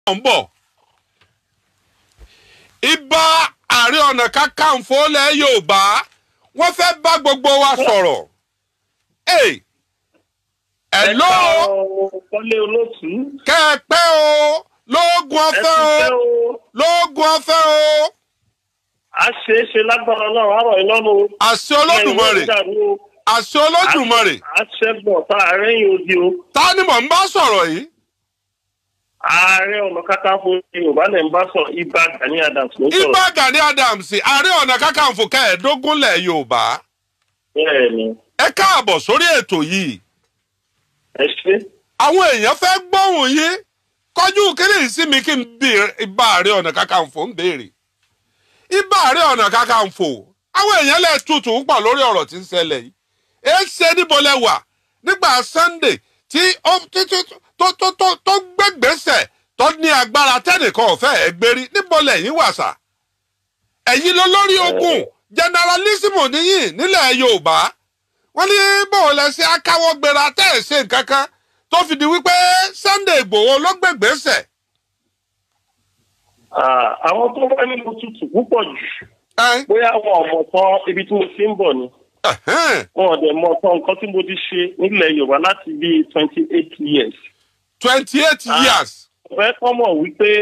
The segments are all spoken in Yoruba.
ń bọ̀. Ìbà Ààrẹ Ọ̀nà Kakanfò lẹ̀ Yorùbá wọ́n fẹ́ bá gbogbo wa sọ̀rọ̀. Hey, hello Kọ́lé olóòtú. kẹ́ ẹ pẹ́ o lóògùn ọ̀fẹ́ o lóògùn ọ̀fẹ́ o A ṣe é ṣe lágbára náà, àárọ̀ ìlọ́nu. àṣẹ Olódùmarè àṣẹ Olódùmarè A ṣe bọ̀ tá ààrẹ yìí odi o. ta ni mò ń bá sọ̀rọ̀ yìí. Ààrẹ Ọ̀nà Kakanfò Yorùbá lẹ̀ ń bá sọ Ibà Gani Adams ló sọ̀rọ̀. Ìbà Gani Adams Ààrẹ Ọ̀nà Kakanfò kẹẹ̀ẹ́dógún lẹ̀ Yorùbá Bẹ́ẹ̀ni, ẹ káàbọ̀ sórí ètò yìí. ẹ ṣe. àwọn èèyàn fẹ́ gbóhùn yín kọjú kiri sí mi kí n bí Ìbà Ààrẹ Ọ̀nà Kakanfò ń béèrè Ìbà Ààrẹ Ọ̀nà Kakanfò àwọn èèyàn lè tutù pọ̀ lórí ọ̀rọ̀ tí ń ṣẹlẹ̀ yìí ẹ ṣe níbo lẹ wà nígbà Sunday tí ó tí- tí- tó tó tó tó gbégbèsè tó ní agbára tẹnìkan ọ̀fẹ́ ẹ gbérí níbo lẹ́yìn wà sà ẹ̀yin ló lórí ogun generalissimo níyìn nílẹ̀ Yorùbá wọ́n ní bóun lẹ ṣe akáwọ́ gbéra tẹ́ ẹ̀ ṣe nǹkan kan tó fi di wípé Sunday Ìgbòho ló gbégbèsè. Ah, Àwọn tó wá nínú tutù púpọ̀ jù. Ẹ́n, Bóyá wọn ò mọ̀ tán ibi tí mo ti ń bọ̀ ni. ẹ̀hẹ́n, Wọn ò dẹ̀ mọ̀ tán nǹkan tí mo ti ṣe nílẹ̀ Yorùbá láti bíi twenty eight years. twenty eight Ah. years. Ọ̀fẹ́ kọ́ mọ̀ wípé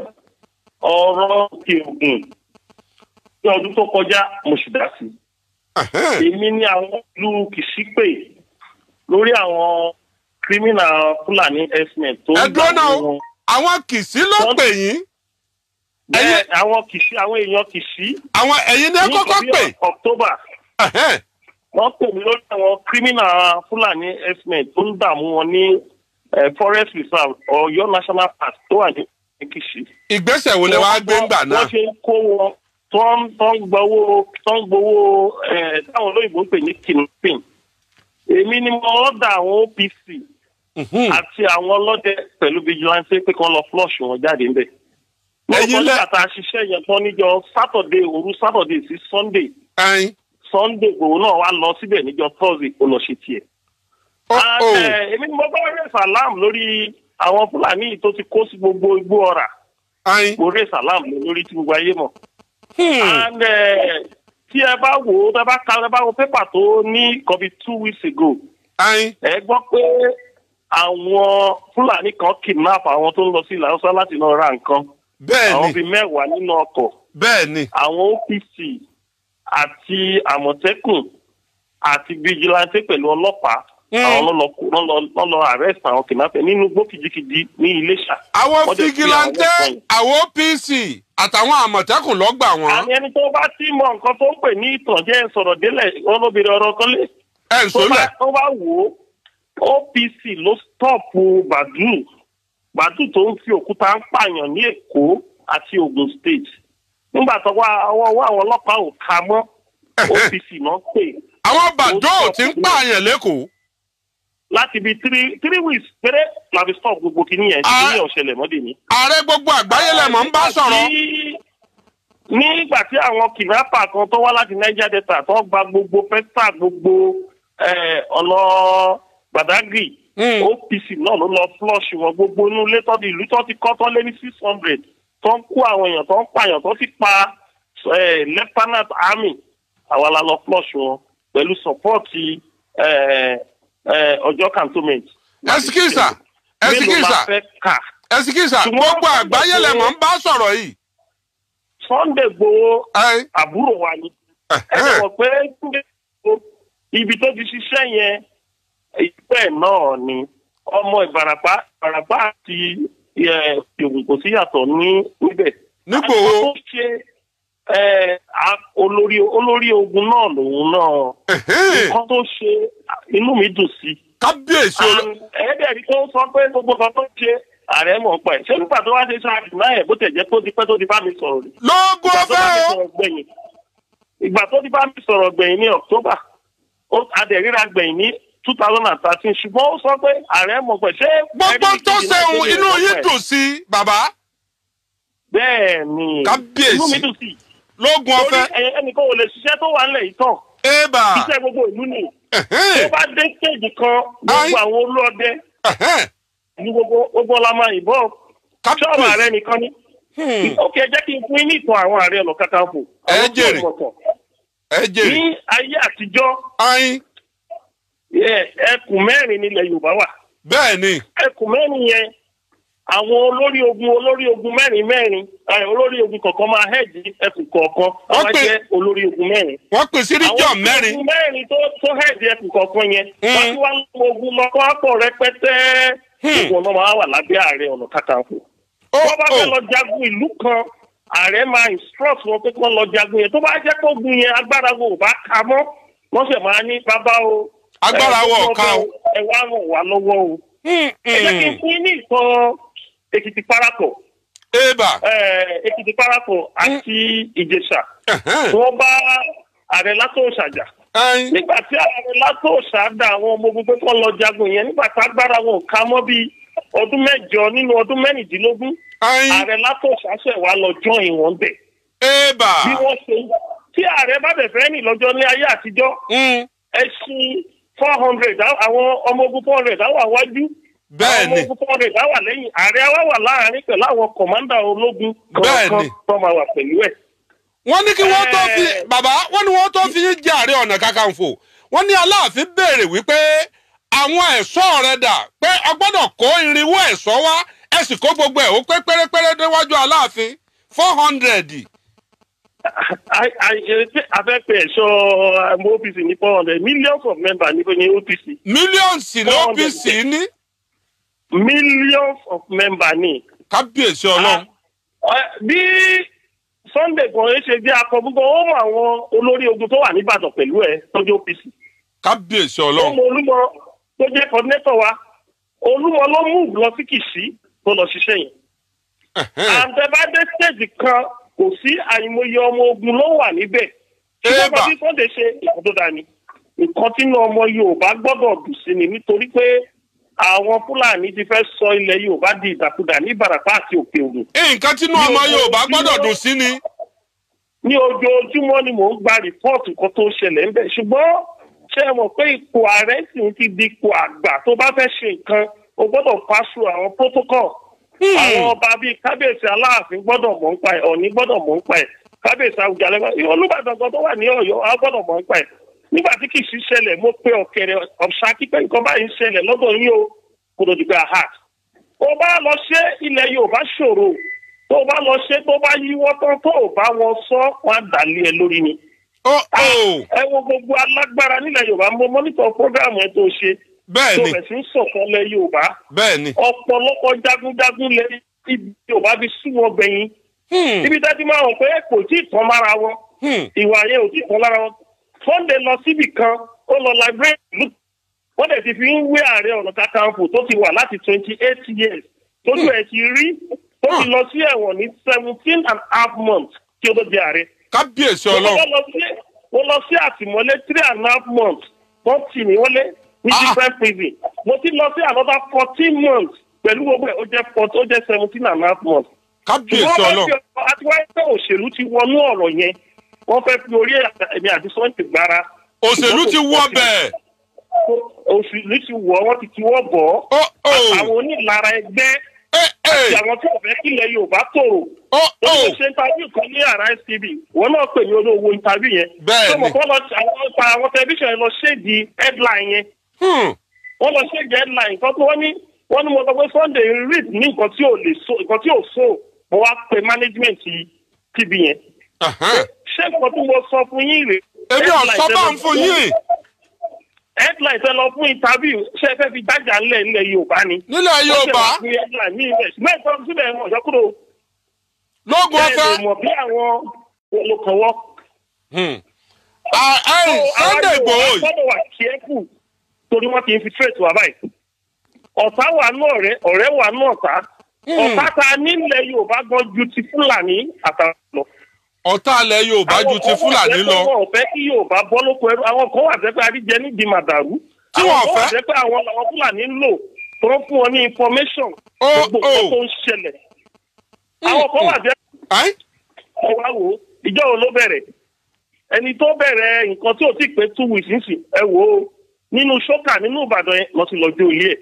ọ̀rọ̀ òkè ògùn ní ọdún tó kọjá mo sì dá sí. Ẹ̀hẹ́n, Èmi ní àwọn ìlú Kìsípè lórí àwọn kírímìnà Fúlàní herdsmen tó ẹ dúró náà o wọn. àwọn kìsì ló Wọ́n- pè yín Bẹ́ẹ̀ àwọn Kìsí àwọn èèyàn Kìsí àwọn ẹ̀yin ní ẹ ní kọ́kọ́ ìkọ̀bí pè. October Ẹ̀hẹ́n, wọ́n pè mí lórí àwọn kírímìnà Fúlàní herdsmen tó ń dààmú wọn ní eh, forest reserve Ọ̀yọ́ national park tó wà ní Kìsí. ìgbésẹ̀ wo lẹ wá gbé ńgbà náà. wọ́n ṣe ń kó wọn tó ń tó ń gbowó tó ń gbowó ẹ̀ táwọn olóyìnbó ń pè ní kidnapping. èmi ni mo ọ̀dà àwọn OPC Mhm. àti àwọn ọlọ́dẹ pẹ̀lú vigilante pé kí wọ́n lọ flush wọn jáde ńbẹ̀. Ẹ̀yin lọ́sọ̀ lẹ- nígbà tá a ṣiṣẹ́ yẹn tán níjọ́ Saturday òru Saturday sí Sunday Ẹ̀yin, Sunday òun náà wá lọ síbẹ̀ níjọ́ Thursday ó lọ ṣe tiẹ̀. ó And, ó eh, èmi ni mo bá rẹ̀ sàlám lórí àwọn Fúlàní tó ti kó sí gbogbo igbó ọ̀rà ẹ̀yin. mo rẹ̀ sàlám lórí tí gbogbo ayé mọ̀. Hmm, and eh, tí ẹ bá wò ó tẹ bá ka ẹ bá wo pépà tó ní nǹkan bíi two weeks ago ẹ̀yin, ẹ gbọ́ pé àwọn fúlàní kan kidnap àwọn tó ń lọ sí ilẹ̀ haúsá láti lọ ra nǹkan àwọn bẹ́ẹ̀ ni bíi mẹ́wàá nínú ọkọ̀ bẹ́ẹ̀ ni àwọn OPC àti àmọ̀tẹ́kùn àti vigilante pẹ̀lú ọlọ́pàá Mm. àwọn ló lọ kó- ló lọ- ló lọ arrest àwọn kidnapper nínú igbó kìjikìji ní Iléṣà. àwọn Wọ́n dẹ̀ fi figilante àwọn kan- àwọn OPC àtàwọn àmọ̀tẹ́kùn ló gbà wọ́n àmì ẹni tó bá tí mọ nǹkan tó ń pè ní ìtànjẹ sọ̀rọ̀ délẹ̀ olóbìnrin ọ̀rọ̀ kan lé ẹ̀ ń tó bá sólẹ̀. tó bá wò ó OPC ló stọ́ọ̀pù Bàdú Bàdú tó ń fi òkúta ń pààyàn ní Èkó àti Ogun State nígbà tó wá ọwọ́ ọwọ́ àwọn ọlọ́pàá ò ká mọ́ OPC náà pè àwọn bàdó ti ń pààyàn lẹ́kọ̀ọ́. láti bíi three three weeks péré la fi stop gbogbo kìíní yẹn Ah. kìíní yẹn ò ṣẹlẹ̀ mọ́dé ní. ààrẹ gbogbo àgbáyé lẹ̀mọ́ ń bá sọ̀rọ̀. nígbà tí àwọn kidnapper kan tó wá láti Niger Delta tó gba gbogbo pẹ́tà gbogbo eh, ọ̀nà Badagry Hmm. OPC náà ló lọ flush wọn gbogbo inú ilé tó di ìlú tó ti kọ́ tó lé ní six hundred tó ń kó àwọn èèyàn tó ń pààyàn tó ti pa eh, lieutenant army àwa la lọ flush wọn pẹ̀lú support eh, eh, ọjọ́ cantonment. ẹsikísà mélòó la ẹsikísà fẹ́ kà? ẹsikísà Ṣùgbọ́n gbogbo wọ́n àgbáyé gbàgbé- lẹ̀mọ́ ń bá sọ̀rọ̀ yìí. Sunday Igboho ẹ̀yin, àbúrò wa ni. ẹ ẹ̀hẹ́n, mọ̀ pé ibi tó ti ṣiṣẹ́ yẹn ìpẹ́ náà ni ọmọ Ìbàràpá Ìbàràpá àti eh, Ògùn kò sí yàtọ̀ ní níbẹ̀. nígbòho Àwọn tó ṣe eh, a- olórí olórí ogun náà lòun náà ẹ̀hẹ́n, nǹkan tó ṣe inú mi dùn sí. kábíyèsí olú. ẹ̀ẹ́dẹ̀ẹ́dì tó ń sọ pé gbogbo kan tó ṣe ààrẹ mọ̀ pa ẹ̀ ṣé nígbà tó wá ṣe ṣáà dùnà ẹ̀ bó tẹ̀ jẹ́ tó ti pẹ́ tó ti bá mi sọ̀rọ̀ rí lóògùn ìgbà tó bá ọ̀fẹ́ mi o. sọ̀rọ̀ gbẹ̀yìn ìgbà tó ti bá mi sọ̀rọ̀ gbẹ̀yìn ní October ó adẹ̀ríra gbẹ̀yìn ní two thousand and thirteen ṣùgbọ́n ó sọ pé ààrẹ mọ̀ pẹ̀ ṣé. gbogbo ẹni tó kejì náà ṣeun tó lè inú sọ yín pé- dùn sí bàbá bẹ́ẹ̀ ni Kábíyèsí. inú mi dùn sí lóògùn torí ọ̀fẹ́ ẹ- ẹnìkan ò lè ṣiṣẹ́ tó wà nílẹ̀ yìí tán ébà iṣẹ́ gbogbo ìlú ni tó ẹ̀hẹ́n, bá dé stage kan Ai. gbogbo àwọn olóọdẹ ẹ̀hẹ́n, ní gbogbo gbogbo ọlá máa yìnbọn Kábíyèsí. ṣọ́ọ̀rọ̀ ààrẹ nìkan ni. Hmm. ó kẹ́ jẹ́ kí n fún yín ní ìtàn àwọn ààrẹ ọ̀nà kakanfò. Ẹ Àwọn tó jèrè. mọ̀tàn. ẹ jèrè ní ayé àtijọ́ ayin ẹ- ẹkùn mẹ́rin nílẹ̀ yorùbá wà bẹ́ẹ̀ ni ẹkùn mẹ́rin yẹn àwọn olórí ogun olórí ogun mẹ́rin mẹ́rin ẹ, olórí ogun kọ̀ọ̀kan máa hẹ́ẹ̀dì ẹkùn kọ̀ọ̀kan wọ́n Wọ́n máa pè- jẹ́ olórí ogun mẹ́rin. wọ́n pè sí region àwọn mẹ́rin ogun mẹ́rin tó tó hẹ́ẹ̀dì ẹkùn kọ̀ọ̀kan yẹn Mm. wọ́n ti wá ń lo ogun lọ́kọ́ àpọ̀ rẹpẹtẹ Hmm. gbogbo ọ̀nà máa wà lábẹ́ ààrẹ ọ̀nà kakanfò. ó wọ́n bá fẹ́ ó lọ jagun ìlú kan ààrẹ máa instruct wọn pé kí wọ́n lọ jagun yẹn tó bá jẹ́ pé ogun yẹn agbára wo ò bá ka mọ́ wọ́n sì máa ní bàbá o. Agbára ẹ, wa ò gbogbo ká o. ọbẹ̀ ẹ wá ràn wá lọ́wọ́ o. Hmm, ẹ jẹ́ kí n hmm. fún yín ní ìtàn èkìtì parapọ̀ eba ẹ, èkìtì parapọ̀ àti ìjẹ̀ṣà ẹ̀hẹ́n, wọ́n bá ààrẹ látòòṣà jà ayin nígbà tí ààrẹ látòòṣà dá àwọn ọmọ ogun pé kí wọ́n lọ jagun yẹn nígbà tí agbára wọn ò ká mọ́ bíi ọdún mẹ́jọ nínú ọdún mẹ́rìndínlógún ayin ààrẹ látòòṣà ṣẹ̀ wá lọ jọ́ ìwọ̀n bẹ̀ eba bí wọ́n ṣe tí ààrẹ bá bẹ̀ fẹ́ rìn lọ́jọ́ ní ayé àtijọ́ Hmm, ẹṣin four hundred àwọn ọmọ ogun four hundred á wà wájú bẹ́ẹ̀ àwọn ọmọ ni ogun four hundred á wà lẹ́yìn ààrẹ á wà wà láàrin pẹ̀lú àwọn kọ̀mándà ológun Bẹ́ẹ̀ kọ̀ọ̀kan ni. tó máa wà pẹ̀lú ẹ̀. wọ́n ní kí wọ́n tó fi Eh. bàbá wọ́n ní wọ́n tó fi yín jẹ́ ààrẹ ọ̀nà kakanfò wọ́n ní aláàfin béèrè wípé àwọn ẹ̀ṣọ́ rẹ̀ dà pé a gbọ́dọ̀ kó irinwó ẹ̀ṣọ́ wá ẹ sì kó gbogbo ẹ̀ ó pé pérépéré déwájú aláàfin four hundred afẹ́pẹ́ ẹ̀ṣọ́ àmọ́ OPC ní four hundred millions of members ní ní OPC mílíọ̀nsì ló 400. bí sí ní millions of members ní. kábíyèsí ọlọ́run Ah, bí Sunday kan ṣe jẹ́ akọ gbogbo ó mọ àwọn olórí ogun tó wà níbàdàn pẹ̀lú ẹ̀ tọ́jú OPC. kábíyèsí ó ọlọ́run mọ olúmọ tó jẹ́ coordinator wa olúmọ ló mú lọ sí kìsì tó lọ ṣiṣẹ́ yẹn. Ẹ̀hẹ́n. àǹtẹ̀bádé stage kan kò sí àìmọye ọmọ ogun ló wà níbẹ̀. ṣùgbọ́n Ébà. bí Sunday ṣe nǹkan tó dání nǹkan tí inú ọmọ Yorùbá gbọ́dọ̀ dùn sí ni nítorí pé àwọn Fúlàní ti fẹ́ sọ ilẹ̀ Yorùbá di ìdàkudà ní Ìbàràpá àti Òkè Ògùn. nǹkan tínú ọmọ yorùbá gbọ́dọ̀ dùn sí ni ní ojoojúmọ́ ni mò ń gba rìpọ́ọ̀tù kan tó ṣẹlẹ̀ ń bẹ̀ ṣùgbọ́n ṣé ẹ mọ̀ pé ipò ààrẹ sì ń ti di ipò àgbà tó bá fẹ́ ṣe nǹkan o gbọ́dọ̀ paṣu àwọn protocol àwọn ọba bíi kábíyèsí aláàfin gbọ́dọ̀ mọ̀ ń pa ẹ̀ ọ̀ní gbọ́dọ̀ mọ̀ ń pa ẹ̀ kábíyèsí àwùjalẹ̀ olùbàdàn kan tó wà ní ọ̀yọ́ a gbọ́dọ̀ mọ̀ ń pa ẹ̀ nígbà tí kì í sí ṣẹlẹ̀ mo pe ọ̀kẹ́rẹ́ ọ̀ṣà kípẹ́ nǹkan báyìí ń ṣẹlẹ̀ lọ́dọ̀ yín o kò lòdì pé àhà tó bá lọ ṣe ilẹ̀ yorùbá ṣòro tó bá lọ ṣe tó bá yíwọ́ tán tó ò bá wọn sọ wọn á dàlẹ́ ẹ lórí ni. ó ó ẹ wo gbogbo alágbára nílẹ̀ yorùbá mo mọ́nítọ̀ prógráàmù ẹ tó ṣe bẹ́ẹ̀ tó ni bẹ̀ sí ń sọ̀kan lẹ yorùbá bẹ́ẹ̀ ni ọ̀pọ̀lọpọ̀ jagunjagun lẹ ibi yorùbá fi sú wọn gbẹ̀yìn Hmm, ibi tẹ́tí máa hàn pé kò tí ì tán lára wọn hmm. ìwà yẹn ò tí ì tán lára wọn Sunday lọ síbì kan ó lọ library ìlú wọ́n dẹ̀ ti fi ń wé ààrẹ ọ̀nà kakanfò tó ti wà láti twenty eight years tójú ẹ̀ ti rí tó ti lọ sí ẹ̀wọ̀n ní seventeen and a half months kí ó tó di ààrẹ. kábíyèsí mo ọlọ́run lọ sí mo lọ sí àtìmọ́lé three and a half months wọ́n tì mí wọlé ní Ah. different prison mo ti lọ sí another fourteen months pẹ̀lú gbogbo ẹ̀ ó jẹ́ fourteen ó jẹ́ seventeen and a half months kábíyèsí ṣùgbọ́n wọ́n ọlọ́run fẹ́ fi àti wáyé pé òṣèlú ti wọnú ọ̀rọ̀ yẹn wọ́n fẹ́ fi orí ẹ̀mí àti sọ́ọ̀tì gbára. òṣèlú ti wọ bẹ́ẹ̀ òṣèlú ti wọ̀ wọ́n ti tiwọ́ bọ̀ ó ó àwọn onílara ẹgbẹ́ ẹ àti ẹ àwọn tí wọ́n fẹ́ kílẹ̀ Yorùbá tòrò. ó ó ó ṣe interview kan ní àrà STV wọn náà pè ní olówó interview yẹn. Bẹ́ẹ̀ tó mọ̀ ni. kọ́ lọ àwọn pa àwọn tẹlifíṣàn yẹn lọ ṣéèdì headline yẹn Hmm, wọ́n lọ ṣéèdì headline kan tó wọ́n ní wọ́n ní mo sọ pé Sunday read ní nǹkan tí ò lè so nǹkan tí ò so mo wá pe management TV yẹn ẹ̀hẹ́n. ṣé nǹkan tí mo sọ fún yín rèé. èmi ò sọ bá ń fún yín headline tẹ lọ fún interview ṣé ẹ fẹ́ fi dájà ńlẹ̀ ńlẹ̀ Yorùbá ni. nílẹ̀ yorùbá wọ́n ṣe wá fún headline ní ilẹ̀ ṣùgbọ́n ìtọ́ síbẹ̀ wọn ọ̀jọ́ kúrò lógun bẹ́ẹ̀ ọ̀fẹ́ lè mọ̀ bí àwọn olùkọ́wọ́. Hmm. Ah, ẹ̀yìn Sunday Igboho yìí gbọ́dọ̀ wà careful torí wọ́n ti infiltrate wa báyìí. ọ̀tá wà nù ọ̀rẹ́ ọ̀rẹ́ wà nù ọ̀tá. ọ̀tá ta nílẹ̀ Yorùbá gan ju ti Fúlàní àtàwọn lọ. ọ̀tá ilẹ̀ yorùbá ju ti fúlàní lọ àwọn kan wà jẹ́ pé wọn ò fẹ́ kí Yorùbá bọ́ lóko ẹrú àwọn kan wà jẹ́ pé adíjẹ nídìí màdàrú. Tí wọn àwọn kan wà fẹ́. jẹ́ pé àwọn làwọn Fúlàní ń lò tó ń fún wọn ní information Ó, gbogbo ó. nǹkan tó ń ṣẹlẹ̀. àwọn kan wà jẹ́ Ẹ́n? ẹ wá wò ó ìjọ wo ló bẹ̀rẹ̀ ẹni tó bẹ̀rẹ̀ nǹkan tí ò tí pé two weeks nísìn ẹ wò ó nínú ṣókà nínú Ìbàdàn yẹn lọ sí lọ́jọ́ ilé ẹ̀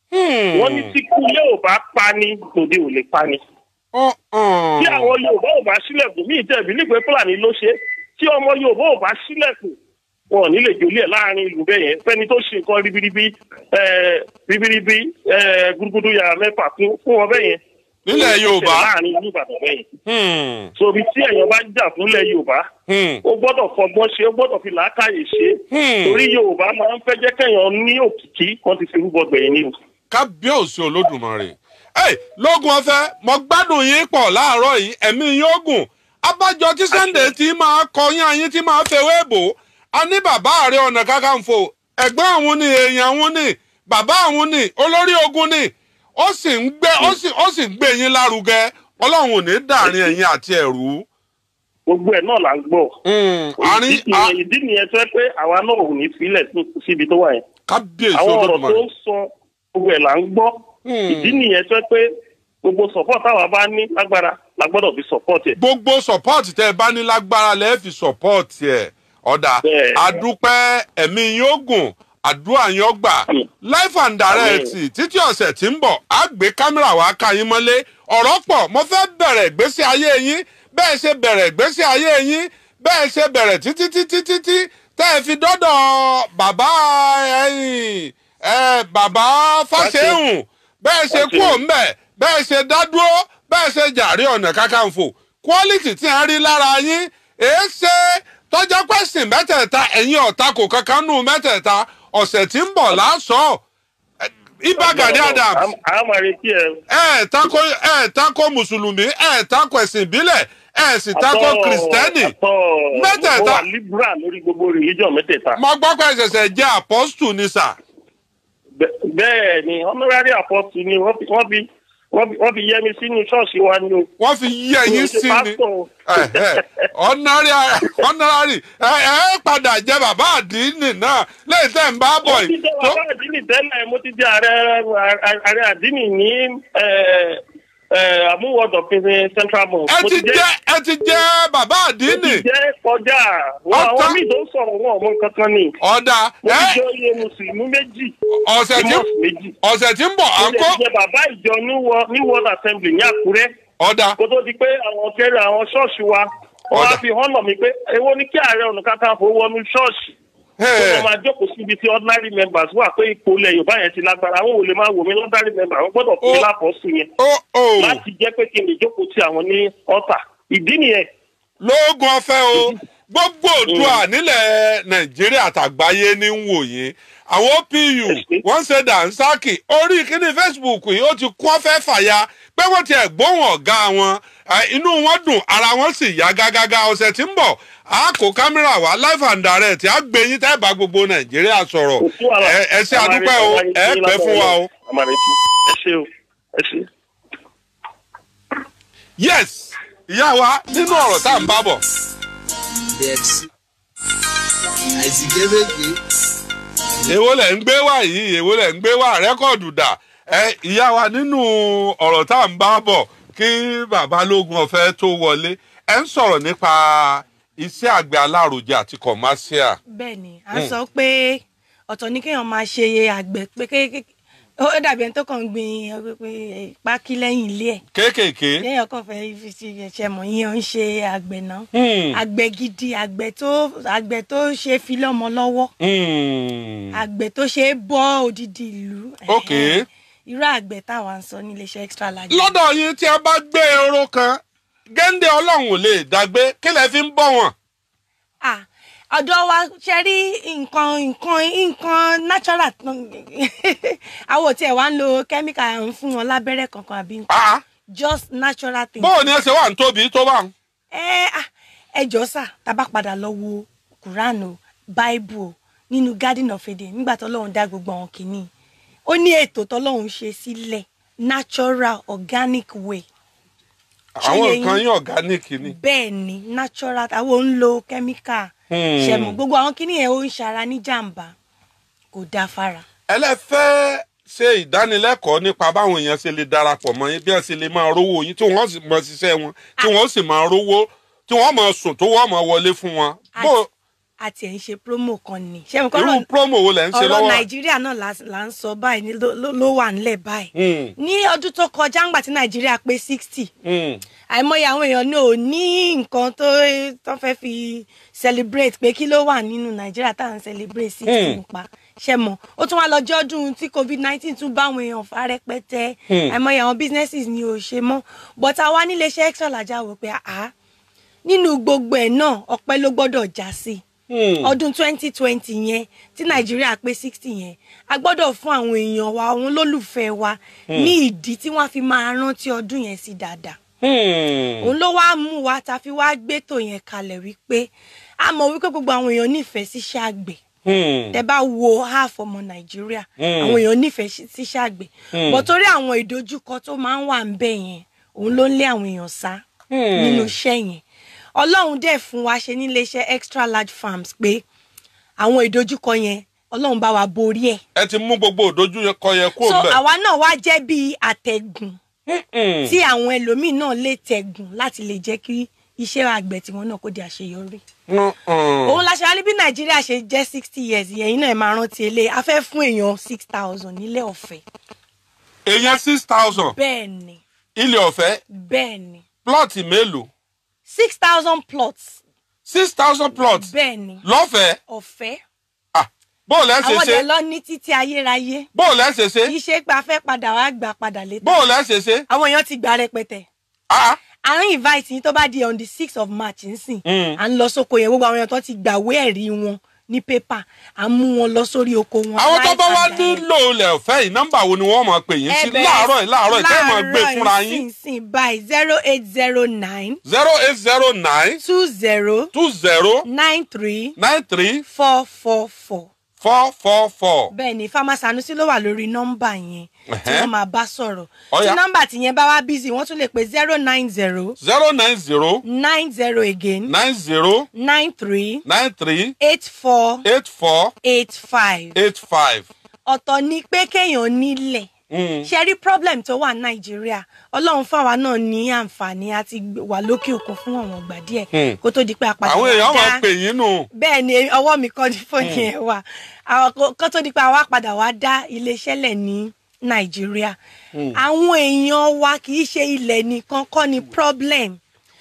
Hmm. wọ́n ní tí kú Yorùbá pa ni tòde ò lè pa ni. Ọ̀, ọ̀. tí àwọn Yorùbá ò bá sílẹ̀kùn mí ìtẹ̀bí nípe Fúlàní ló ṣe tí ọmọ Yorùbá ò bá sílẹ̀kùn wọn ò ní lè jòlí ẹ̀ láàrin ìlú bẹ́ẹ̀ yẹn fẹ́ni tó ṣe nǹkan ribiribi eh, ribiribi eh, gudugudu yàrá mẹ́fà fún fún wọn bẹ́ẹ̀ yẹn. nílẹ̀ Yorùbá. láàrin ìlú Ìbàdàn bẹ́ẹ̀ yẹn. Hmm. sobi tí èèyàn bá jà fúnlẹ̀ Yorùbá Hmm. ó gbọ́dọ̀ fọgbọ́n ṣe ó gbọ́dọ̀ fi làákàyè ṣe Hmm. torí Yorùbá máa ń fẹ́ jẹ́ kéèyàn ní òkìkí wọ́n ti fi rúbọ gbẹ̀yìn ni o. kábíyèsí olódùmarè ẹ lógun ọ̀fẹ́ mo gbádùn yín pọ̀ láàárọ̀ yìí ẹ̀mí yín ogun abájọ tí Sunday ti máa kọyán ayín tí máa fẹwé bò a ní bàbá Ààrẹ Ọ̀nà Kakanfò ẹ̀gbọ́n àwọn ni èèyàn àwọn ni bàbá àwọn ni olórí ogun ni ó sì ń gbé ó sì ó sì ń gbé yín lárugẹ Ọlọ́run ò ní dàrin ẹ̀yin àti ẹ̀rú. gbogbo ẹ̀ náà là ń gbọ́. àárín ìdí nìyẹn- ìdí nìyẹn tó yẹ pé àwa náà ò ní filẹ̀ sí- síbi tó wà yẹn. kábíyèsí àwọn ọ̀rọ̀ tó olódùmarè. ń sọ gbogbo ẹ̀ là ń gbọ́. Hmm. ìdí nìyẹn tó yẹ pé gbogbo support táwa bá ní lágbára la gbọ́dọ̀ fi support ẹ̀. gbogbo support tẹ ẹ bá ní lágbára lẹ́ẹ̀ fi support ẹ̀ ọ̀dà Bẹ́ẹ̀. àdúpẹ́ ẹ̀mí yín ó gùn àdúrà yín ó gbà Àmín. life and direct títí ọ̀sẹ̀ tí ń bọ̀ á gbé kámẹ́rà wá ká yín mọ́lé ọ̀rọ̀ pọ̀ mo fẹ́ bẹ̀rẹ̀ ìgbésí ayé yín bẹ́ẹ̀ ṣe bẹ̀rẹ̀ ìgbésí ayé yín bẹ́ẹ̀ ṣe bẹ̀rẹ̀ títí títí títí tẹ́ ẹ fi dọ́dọ̀ bàbá ẹ̀yìn ẹ̀ bàbá Fáṣẹ̀hùn bẹ́ẹ̀ ṣe kú Fáṣẹ̀hùn. òǹbẹ̀ bẹ́ẹ̀ ṣe dádúró bẹ́ẹ̀ ṣe jàre ọ̀nà kakanfò quality tí a rí lára yín èé ṣe tọ́jọ́ pẹ̀sìn mẹ́tẹ̀ẹ̀ta ẹ̀yin ọ̀tá kò kankan nù mẹ́tẹ̀ẹ̀ta ọ̀sẹ̀ tí ń bọ̀ lásọ̀ Ìbà Gani Adams a máa retí ẹ. ẹ̀ tako ẹ̀ tako mùsùlùmí ẹ̀ tako ẹ̀sìn ìbílẹ̀ ẹ̀ sì tako Àtọ́- kìrìsìtẹ́nì àtọ́- Mẹ́tẹ̀ẹ̀ta. mo wà liberal lórí gbogbo religion mẹ́tẹ̀ẹ̀ta. mo gbọ́ pé ẹ̀ṣẹ̀ṣẹ̀ jẹ́ apostle ni sà Bẹ́- bẹ́ẹ̀ ni honorary apostle ni wọ́n fi wọ́n fi wọ́n fi wọ́n fi yẹ mi sínú ṣọ́ọ̀ṣì wa ni o. wọ́n fi yí ẹ̀yìn Mi ò ṣe sí ni. pastor o. honorary honorary ẹ ẹ padà jẹ bàbá àdínì náà lẹ́yìn tẹ́ ń bá bọ̀ mo ti yìí jẹ tó bàbá àdínì tẹ́lẹ̀ mo ti jẹ ààrẹ ààrẹ àdínì ní àmúwọ̀dọ̀ pinpin central mosque. ẹ Mo ti jẹ ẹ ti jẹ bàbá mo àdínì ti jẹ́ kọjá wọn Ọ̀tá. àwọn míì tó ń sọ̀rọ̀ wọn ọmọ nǹkan kan ni. ọ̀dà mo ẹ ti jẹ́ oyè mùsùlùmí méjì ọ̀sẹ̀ tí mosque méjì. ọ̀sẹ̀ tí ń bọ̀ à mo ń lè kó jẹ bàbá ìjọ New World- New world assembly ní Àkúrẹ́ ọ̀dà kó tó di pé àwọn kẹrẹ àwọn ṣọ́ọ̀ṣì wa wọ́n Ọ̀dà. á fi hàn mí pé èwo ni kí ààrẹ ọ̀nà kakanfò wọnú ṣọ́ọ̀ṣì tó lọ máa jókòó síbi tí ordinary members wà pé ipò ilẹ̀ Yorùbá yẹn ti lágbára àwọn ò lè máa wò mí ordinary member àwọn gbọ́dọ̀ fún mi Ó. lápọ̀ọ́sù yẹn ó ó láti jẹ́ pé kí n lè jókòó tí àwọn ní ọ̀tà ìdí nìyẹn lóògùn ọ̀fẹ́ o gbogbo òdua nílẹ̀ nàìjíríà àtàgbáyé ní ń wò yín àwọn opu wọ́n ṣe dànsákì orí kíní facebook yìí ó ti kún ọ̀fẹ́ fàya pé wọ́n ti ẹ̀gbóhùn ọ̀gá wọn eh, inú wọn dùn ara wọn sì yá gágágá ọ̀sẹ̀ tí ń bọ̀ a kó kámẹ́rà wá live and direct a gbé yín tẹ́ bá gbogbo nàìjíríà sọ̀rọ̀ kò sí wàhálà ẹ ẹ ṣe àdúpẹ́ o ẹ pẹ́ fún wa o. àmàlẹ́tì ẹ ṣe o ẹ ṣe. yes ìyá wa nínú ọ̀rọ̀ tá à ń bá bọ̀ bẹẹsì àìsíkébégbé èwo lẹ̀ ń gbé wá yìí èwo lẹ̀ ń gbé wá rẹ́kọ̀dù dà ẹ ìyá wa nínú ọ̀rọ̀ tá à ń bá bọ̀ kí bàbá lógun ọ̀fẹ́ tó wọlé ẹ ń sọ̀rọ̀ nípa iṣẹ́ àgbẹ̀ alárojẹ àti commercial. bẹ́ẹ̀ ni à ń sọ pé ọ̀tọ̀ ní kéèyàn máa ṣe àgbẹ̀ pé kéèké ó dàbí ẹni tó kàn ń gbin ẹ, pé pákí lẹ́yìn ilé ẹ̀ kéékèèké. kéèyàn kàn fẹ́ fi ṣe ẹ̀ṣẹ̀ mọ̀ yín ó ń ṣe àgbẹ̀ náà Hmm. àgbẹ̀ gidi àgbẹ̀ tó àgbẹ̀ tó ṣe fi lọ́mọ lọ́wọ́ Hmm. àgbẹ̀ tó ṣe é bọ́ odidi ìlú Ok. Ẹ̀hẹ́n. irú àgbẹ̀ táwa ń sọ ní iléeṣẹ́ extra large lọ́dọ̀ yín tí a bá gbé ehoro kan géńdé ọlọ́run ò lè dàgbé kí lẹ fi ń bọ̀ wọ́n. ah ọ̀dọ̀ wa ṣe rí nǹkan nǹkan nǹkan natural àwọn tí ẹ wá ń lo chemical ń fún wọn lábẹ́rẹ́ kankan àbí nǹkan Ah, just natural thing. bóò ni ẹ ṣe wà ń tóbi tó bá ń. ẹ ah, ẹ jọ sà tá a bá padà lọ wo quran o bible o nínú garden of eden nígbà tọ́lọ́run dá gbogbo àwọn kìíní ó ní ètò tọ́lọ́run ṣe sílẹ̀ natural organic way Ṣé àwọn yẹ yín? nǹkan yín organic ni. bẹ́ẹ̀ ni natural àwọn ò ń lo chemical Hmm. ṣẹ̀mọ̀ gbogbo àwọn kìíní yẹn ó ń ṣara ní jàǹbá kò dáa fara. ẹlẹ́fẹ́ ṣe ìdánilẹ́kọ̀ọ́ nípa báwọn èèyàn ṣe lè darapọ̀ mọ́ yín bí wọ́n ṣe lè máa rówó yín tí wọ́n sì máa ṣiṣẹ́ wọn tí wọ́n sì máa rówó tí wọ́n máa sùn tó wọ́n máa wọlé fún wọn. bó àti ẹ̀ ń ṣe promo kan ni ṣé mo kọ́ irú promo wo lẹ̀ ń ṣe ọ̀rọ̀ lọ́wọ́ nàìjíríà náà là là ń sọ báyìí ní ló- ló ló wà nílẹ̀ báyìí Hmm, ní ọdún tó kọjá ńgbà tí nàìjíríà pé sixty hmm. àìmọye àwọn èèyàn ní ò ní nǹkan tó tó fẹ́ fi celebrate pé kí ló wà nínú nàìjíríà tá à ń celebrate sixty Hmm. nípa ṣe mọ̀ ó tún wá lọ́jọ́ ọdún tí covid nineteen tún bá àwọn èèyàn fa rẹpẹtẹ Hmm. àìmọye àwọn businesses ni ò ṣe mọ́ but àwa nílé iṣẹ́ extra làjà wò pé àá nínú gbogbo ẹ̀ náà ọpẹ́ ló gbọ́dọ̀ já sí Hmm. ọdún twenty twenty yẹn tí nàìjíríà pé sixty yẹn a gbọ́dọ̀ fún àwọn èèyàn wa àwọn olólùfẹ́ wa ní ìdí tí wọ́n fi máa rántí ọdún yẹn sí dáadáa Hmm. òun ló wá mú wa ta fi wá gbétò yẹn kalẹ̀ wípé a mọ̀ wípé gbogbo àwọn èèyàn nífẹ̀ẹ́ síṣẹ́ àgbẹ̀ Hmm. tẹ bá wo half ọmọ nàìjíríà Mm. àwọn èèyàn nífẹ̀ẹ́ sí- síṣẹ́ àgbẹ̀ Mm. bọ̀ torí àwọn ìdojúkọ tó máa ń wà ń bẹ̀ yẹn òun ló ń lé àwọn èèyàn sá Hmm. nínú iṣẹ́ yẹn ọlọ́run dẹ̀ fún wa ṣe nílé iṣẹ́ extra large farms pé àwọn ìdojúkọ yẹn ọlọ́run bá wa borí ẹ̀ ẹ ti mú gbogbo òdojú kọ yẹ kó so bẹ. àwa náà wá jẹ́ bíi àtẹ̀gùn Hmm. tí àwọn ẹlòmíín náà lè tẹ̀gùn láti lè jẹ́ kí iṣẹ́ àgbẹ̀ tiwọn náà kó di àṣeyọrí. Hmm, hmm. òun la ṣe wá ní bí nàìjíríà ṣe jẹ́ sixty years yẹn náà ẹ máa rántí ilé a fẹ́ fún èèyàn six thousand nílé ọ̀fẹ́. èèyàn six thousand bẹ́ẹ̀ ni ilé ọ̀fẹ́ bẹ́ẹ̀ ni plọ́ọ̀tì mélòó six thousand plots six thousand plots bẹ́ẹ̀ ni lọ́fẹ̀ẹ́ ọ̀fẹ́ Ah, bóòlù ẹ̀ ṣe àwọn ṣe ọ̀dẹ̀ lọ ní títí ayérayé bóòlù ẹ̀ ṣe ṣe kì í ṣe pé a fẹ́ padà wá gbà padà létà bóòlù ẹ̀ ṣe ṣe. àwọn èèyàn ti gbà rẹpẹtẹ Ah, à ń invite yín tó bá di on the six of march nsìn Mm. à ń lọ sóko yẹn gbogbo àwọn èèyàn tó ti gbàwé ẹ̀rí wọn ní pépà à ń mú wọn lọ sórí oko wọn. àwọn tó bá wá live and direct. nílò ilẹ̀ ọ̀fẹ́ yìí nọ́mbà wo ni wọ́n máa pè yín sí Ẹ bẹ̀rẹ̀ láàárọ̀ yìí láàárọ̀ yìí tẹ́ ẹ̀ máa gbé láàárọ̀ fúnra yìí yín sínsìn báyìí zero eight zero nine zero eight zero nine two zero two zero nine three nine three four four four. four four four. bẹ́ẹ̀ ni fama sanusi ló wà lórí nọ́mbà yẹn tí Ẹ̀hẹ́. wọ́n máa bá sọ̀rọ̀ Ó tí yá. nọ́mbà tí yẹn bá wá bísí wọ́n tún lè pè zero nine zero zero nine zero nine zero again nine zero nine three nine three eight four eight four eight five. eight five. ọ̀tọ̀ ni pé kéèyàn nílẹ̀ ṣe rí problem tó wà nàìjíríà ọlọ́run fáwa náà ní àǹfààní àti wà lókè òkun fún àwọn ìgbà díẹ̀ Hmm. kó tó di pé apàdé àwọn èèyàn wá máa dá pè yín nù. bẹ́ẹ̀ ni ọwọ́ mi kọ́ ní fóònù yẹn wà àwọn kó- kó tó di pé àwa padà wá dá iléeṣẹ́ lẹ̀ ní nàìjíríà àwọn èèyàn wa kì í ṣe ilẹ̀ nìkan kọ́ ni problem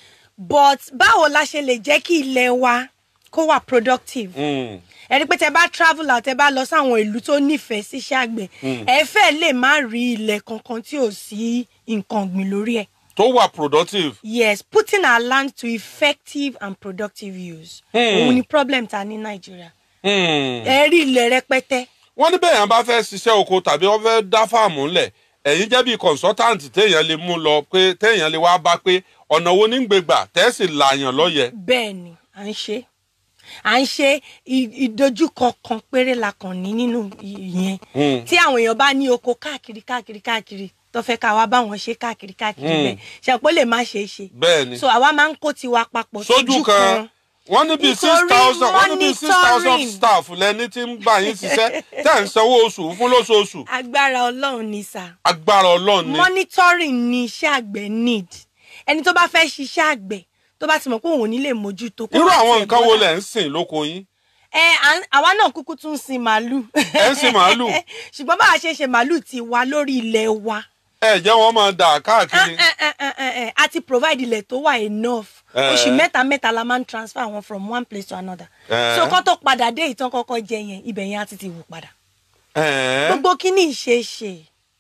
but báwo la ṣe lè jẹ́ kí ilẹ̀ wa kó wà productive Hmm. ẹ rí pé tẹ bá travel out tẹ bá lọ sáwọn ìlú tó nífẹ̀ẹ́ síṣẹ́ àgbẹ̀ ẹ fẹ́ lè má rí ilẹ̀ kankan tí ò sí nǹkan ọ̀gbìn lórí ẹ̀. tó wà productive. yes putting our land to effective and productive use. òun ni problem ta ní nàìjíríà. Hmm. ẹ rí ilẹ̀ rẹpẹtẹ. wọ́n ní bẹ́ẹ̀ yẹn bá fẹ́ ṣiṣẹ́ oko tàbí wọ́n fẹ́ dá fáàmù ńlẹ̀ ẹ̀yin jẹ́ bí consultant téèyàn lè mú lọ pé téèyàn lè wá bá pé ọ̀nà wo ní gbégbà tẹ́sí làyàn lọ́yẹ̀. bẹ́ẹ̀ ni à ń ṣe à ń ṣe ì- ìdojúkọ kan péré la kàn ní nínú ìyẹn Hmm. tí àwọn èèyàn bá ní oko káàkiri káàkiri káàkiri tó fẹ́ ká wá bá wọn ṣe káàkiri káàkiri Hmm. bẹ́ẹ̀ ṣàpọ̀ lè má ṣe é ṣe bẹ́ẹ̀ ni so àwa máa ń kó tiwa papọ̀ sójú kan wọ́n ní bíi six Nítorí thousand wọ́n ní bíi six thousand monitoring. staff lẹni tí ń bá yín ṣiṣẹ́ tẹ́ ń sanwó oṣù fún lóṣooṣù agbára ọlọ́run ni sà agbára ọlọ́run ni. monitoring ni iṣẹ́ àgbẹ̀ need ẹni tó bá fẹ́ ṣiṣẹ́ àgbẹ̀ tó bá ti mọ̀ pé òun ò ní lè mójútó kó irú má àwọn tiẹ̀ nǹkan wo bọ́dà. lẹ̀ ń sìn lóko yín ẹ à ń- àwa náà kúkú tún ń sin màálù. ẹ ń sin màálù ṣùgbọ́n bá a ṣe ṣe màálù ti wà lórí ilẹ̀ wa ẹ jẹ́ wọ́n máa dà káàkiri. Eh, eh, eh, eh, eh, a ti provide ilẹ̀ tó wà enough Eh. oṣù mẹ́ta mẹ́ta la máa ń transfer wọn from one place to another Eh. so kọ́ tó padà dé ìtàn kọ́kọ́ jẹ yẹn ibẹ̀ yẹn á ti ti wù padà Ẹ̀ẹ́, gbogbo kíní ìṣeéṣe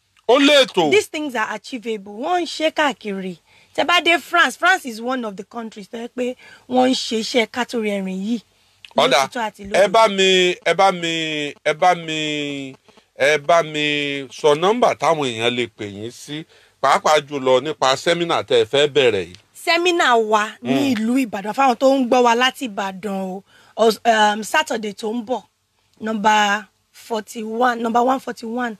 ó léètò these things are achievable wọ́n ń ṣe káàkiri tẹ bá dé France France is one of the countries tó yẹ pé wọ́n ń ṣe iṣẹ́ kátólì ẹ̀rìn yìí ọ̀dà lótìtọ́ àti ẹ lódodo. bá mi ẹ bá mi ẹ bá mi ẹ bá mi sọ nọ́mbà táwọn èèyàn lè pè yín sí pàápàá jùlọ nípa sẹ́mínà tẹ́ ẹ fẹ́ bẹ̀rẹ̀ yìí. sẹ́mínà wa ní ìlú ìbàdàn fáwọn tó ń gbọ́ wa láti ìbàdàn o Os- um, saturday tó ń bọ̀ nọmba forty one nọmba one forty one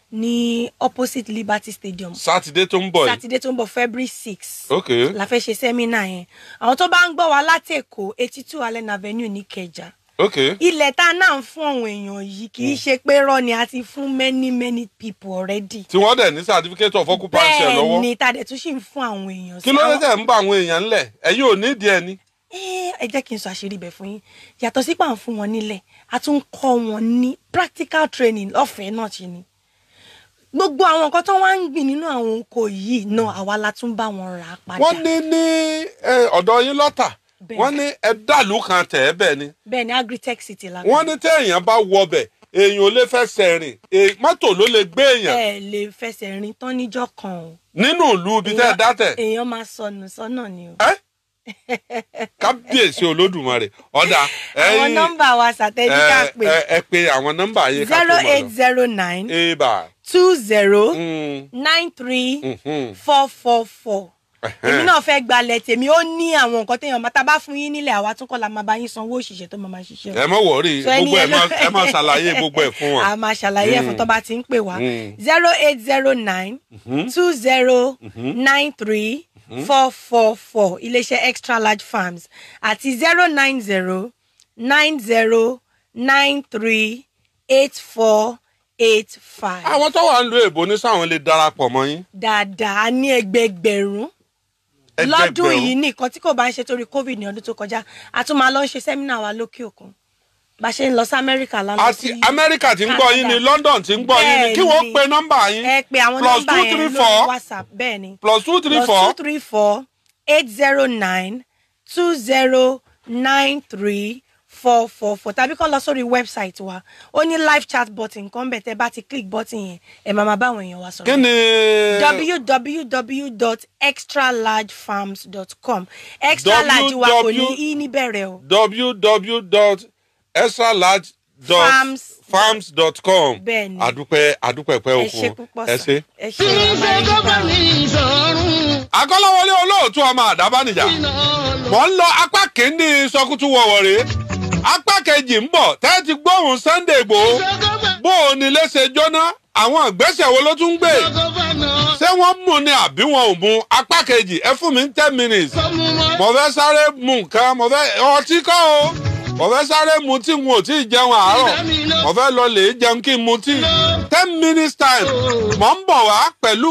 ní opposite liberty stadium sátidé tó ń bọ̀ yìí. saturday tó ń bọ̀ february six ok la fẹ́ ṣe sẹ́mínà yẹn àwọn tó bá ń gbọ́ wa láti èkó eighty two allen avenue ní kẹjà ok ilẹ̀ tá a náà ń fún àwọn èèyàn yìí kì í ṣe pé rọ́ ni a ti fún many many people already tí wọ́n dẹ̀ ní certificate of occupancy ẹ̀ bẹ́ẹ̀ lọ́wọ́ ni tá a dẹ̀ tún ṣì ń fún àwọn èèyàn kí ló dé Àwọn- tẹ̀ ń bá àwọn èèyàn ńlẹ̀ ẹ̀yin ò nídìí ẹ̀ ni. Eh, ẹ jẹ́ kí n sọ àṣírí ibẹ̀ fún yín yàtọ̀ sí pà ń fún wọn nílẹ̀ a tún ń kọ́ wọn ní practical training lọ́fẹ̀ẹ́ náà ṣe ni gbogbo àwọn nǹkan tó wá ń gbìn nínú àwọn oko yìí náà àwa la tún bá wọn rà á padà wọ́n ní ní eh, ọ̀dọ̀ yín lọ́tà Bẹ́ẹ̀. wọ́n ní ẹ dàlú kan tẹ̀ ẹ́ bẹ́ẹ̀ ni bẹ́ẹ̀ ni agritech city la wọ́n ní téèyàn bá wọbẹ̀ èèyàn ò lè fẹsẹ̀ rìn èè- mọ́tò ló lè gbé èèyàn ẹ lè fẹsẹ̀ rìn tán níjọ́ kan o nínú ìlú ibi tẹ́ ẹ dátẹ̀ èèyàn máa sọnù sọ́nà ni o. ẹ́ kábíyèsí olódùmarè ọ̀dà àwọn ẹ̀yin nọ́mbà wa sàtẹ́jíkà ẹ pé ẹ- ẹ pe àwọn nọ́mbà yìí ká tó zero mọ̀ eight lọ. zero nine eba two zero mm, nine three mhm, four four four ẹhẹ́n. èmi náà fẹ́ gbalẹ̀ tèmi ó ní àwọn nǹkan téèyàn máa tá a bá fún yín nílẹ̀ àwa tún kọ́ la máa bá yín sanwó òṣìṣẹ́ tó máa máa ṣiṣẹ́ o. ẹ mọ̀ wọ̀rí So ẹni gbogbo ẹ̀ yẹn ló máa- fẹ́- ẹ máa ṣàlàyé gbogbo ẹ̀ fún wọn. a máa ṣàlàyé ẹ̀fọn tó bá ti ń pè wá Mm. zero eight zero nine two zero nine three four four four iléeṣẹ́ extra large farms àti zero nine zero nine zero nine three eight four eight five. àwọn tó wà ń lo èbó ní sáwọn lè darapọ̀ mọ́ yín. dáadáa ní ẹgbẹgbẹ̀rún lọ́dún Ẹgbẹgbẹ̀rún. yìí nìkan tí kò bá ń ṣe torí covid ní ọdún tó kọjá a tún máa lọ ń ṣe sẹ́mínà wa lókè òkun bá a ṣe ń lọ sí amẹ́ríkà lánàá àti amẹ́ríkà tí ń gbọ́ yín ni london tí ń gbọ́ yín ni kí Bẹ́ẹ̀ni. wọ́n pe nọ́mbà yín ẹ pé àwọn plus nọ́mbà two yẹn three lórí four whatsapp bẹ́ẹ̀ ni plus two three plus four two three four eight zero nine two zero nine three four four four tàbí kàn lọ sórí website wa ó ní live chat button kan bẹ̀ tẹ́ bá ti click button yẹn ẹ̀ máa máa bá àwọn èèyàn wa sọ̀rọ̀ kí ni www.extralargefarms.com extra large wa kò ní www. í níbẹ̀rẹ̀ o Farms. www.extralargefarms.com Bẹ́ẹ̀ni. àdúpẹ́ àdúpẹ́ pẹ́ ẹ òkun ṣe púpọ̀ ẹ sà ṣe. ẹ ṣe àmàlẹ́ta akọ́lọ́wọlé olóòtú ọmọ àdábánijà mọ̀ ń lọ apá kìíní sọkútù wọ̀wọ̀ rèé apá kejì ń bọ̀ tẹ́ ti gbóhùn sunday igbòho bó o ní léṣe jóná àwọn ìgbésẹ̀ wo ló tún ń gbé ṣé wọ́n mú ni àbí wọn ò mú apá kejì ẹ fún mi ní ten minutes mo fẹ́ sáré mu nǹkan mo fẹ́ ọtí kọ́ o mo fẹ́ sáré mu tí n ò tí ì jẹun àárọ̀ mo fẹ́ lọ lè jẹun kí n mu tí ten minutes time mo ń bọ̀ wá pẹ̀lú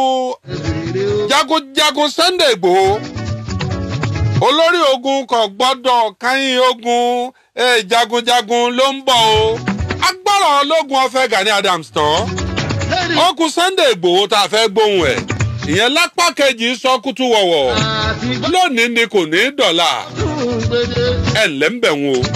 jagunjagun sunday igbòho olórí ogun kò gbọ́dọ̀ káyín ogun eh, jagunjagun ló ń bọ̀ o agbára ológun ọ̀fẹ́ gani adams tán ó kù sunday igbòho tá a fẹ́ gbóhùn ẹ̀ ìyẹn lápá kejì sọ kútú wọ̀wọ̀ lónìí ni kò ní í dọ̀là ẹ̀ ǹlẹ́ ń bẹ̀ wọn o.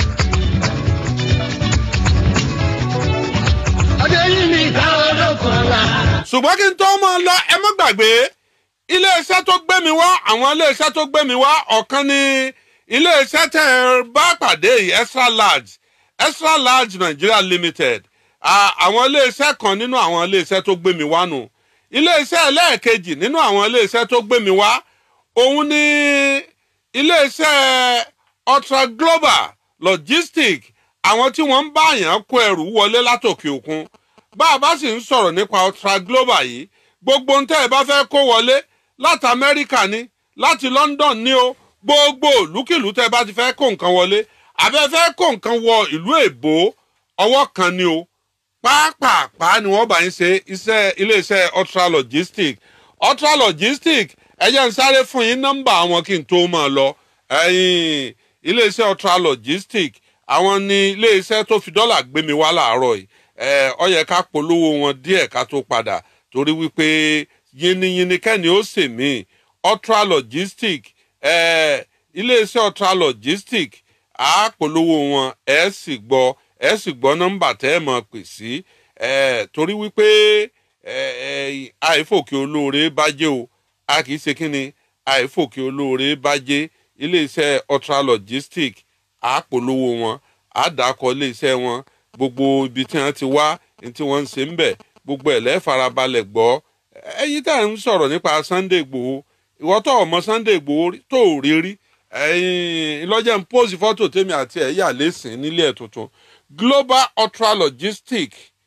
ṣùgbọ́n kí n tó mọ́ ọ lọ ẹ má gbàgbé iléeṣẹ́ tó gbé mi wá àwọn iléeṣẹ́ tó gbé mi wá ọ̀kan ní iléeṣẹ́ tẹ̀ ẹ bá pàdé yìí extra large extra large nigeria limited Ah, àwọn iléeṣẹ́ kan nínú àwọn iléeṣẹ́ tó gbé mi wá nù iléeṣẹ́ ẹlẹ́ẹ̀kejì nínú àwọn iléeṣẹ́ tó gbé mi wá òun ní iléeṣẹ́ ultra global logistic àwọn tí wọ́n ń bá àyàn kó ẹrù wọlé látòkè òkun bá a bá sì ń sọ̀rọ̀ nípa ultra global yìí gbogbo ń tẹ́ ẹ bá fẹ́ kó wọlé láti amẹ́ríkà ni láti london ni o gbogbo ìlúkìlú tẹ́ ẹ bá ti fẹ́ kó nǹkan wọlé àbẹ́ fẹ́ kó nǹkan wọ ìlú èbó ọwọ́ kan ni o pàápàá ni wọ́n bá ń ṣe iṣẹ́ iléeṣẹ́ ultra logistic ultra logistic ẹ jẹ́ n sáré fún yín nọ́mbà àwọn kí n tó máa lọ ẹ̀yìn iléeṣẹ́ ultra logistic àwọn ni iléeṣẹ́ tó fi dọ́là gbé mi wá láàárọ̀ yìí ẹ ọ yẹ ká polówó wọn díẹ̀ ká tó padà torí wípé yiniyini kẹ́ni ó sè mí ultra logistic ẹ iléeṣẹ́ ultra logistic á polówó wọn ẹ sì gbọ́ ẹ sì gbọ́ nọ́mbà tẹ́ ẹ mọ̀ pè sí ẹ torí wípé ẹ ẹ àìfòkè olóore bájẹ́ o a kì í ṣe kí ni àìfòkè olóore bájẹ́ iléeṣẹ́ ultra logistic á polówó wọn á dàkọ iléeṣẹ́ wọn gbogbo ibi tí wọ́n ti wá ní tí wọ́n ń ṣe ń bẹ̀ gbogbo ẹ̀ lẹ́farabalẹ̀ gbọ́ ẹ̀yin tá à ń sọ̀rọ̀ nípa sunday igbòho ìwọ tó ọmọ sunday igbòho rí- tó ò rí rí ẹ̀yin ìlọ́jẹ̀ ń pósì fọ́tò tèmi àti ẹ̀ yà lẹ́sìn nílé ẹ̀ tuntun global ultra logistic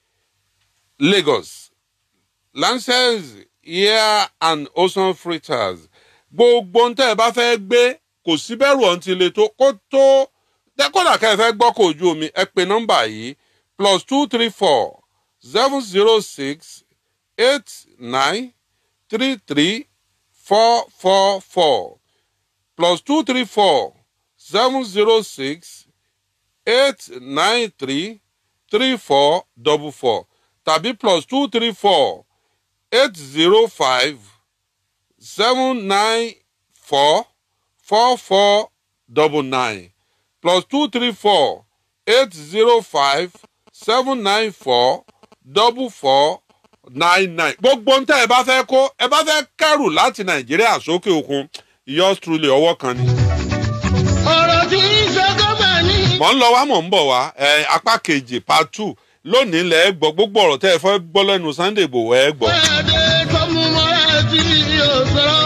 lagos lancers air and ocean freighters gbogbo ń tẹ́ ẹ bá fẹ́ gbé kò sí bẹ́rù ọ̀hún ti le tó kó tó dẹ́kọ̀dà kẹ́ ẹ fẹ́ gbọ́ kó ojú omi ẹ pe nọ́mbà yìí plus two three four seven zero six eight nine three three four four four plus two three four seven zero six eight nine three three four double four tàbí plus two three four eight zero five seven nine four four four double nine plus two three four eight zero five seven nine four double four nine nine. gbogbo ń tẹ́ ẹ bá fẹ́ kó ẹ bá fẹ́ kẹ́rù láti nàìjíríà sókè òkun yours truly ọwọ́ kan ni. ọ̀rọ̀ tí ń ṣe gómìnà ní. mọ̀ ń lọ wá mọ̀ ń bọ̀ wá ẹ apá kejì part two lónìí lẹ́ ẹ gbọ́ gbogbo ọ̀rọ̀ tẹ́ ẹ fẹ́ gbọ́ lẹ́nu sunday igbòho ẹ gbọ́. Bẹ́ẹ̀ tó mú mọ́ra tí yóò sọ̀rọ̀.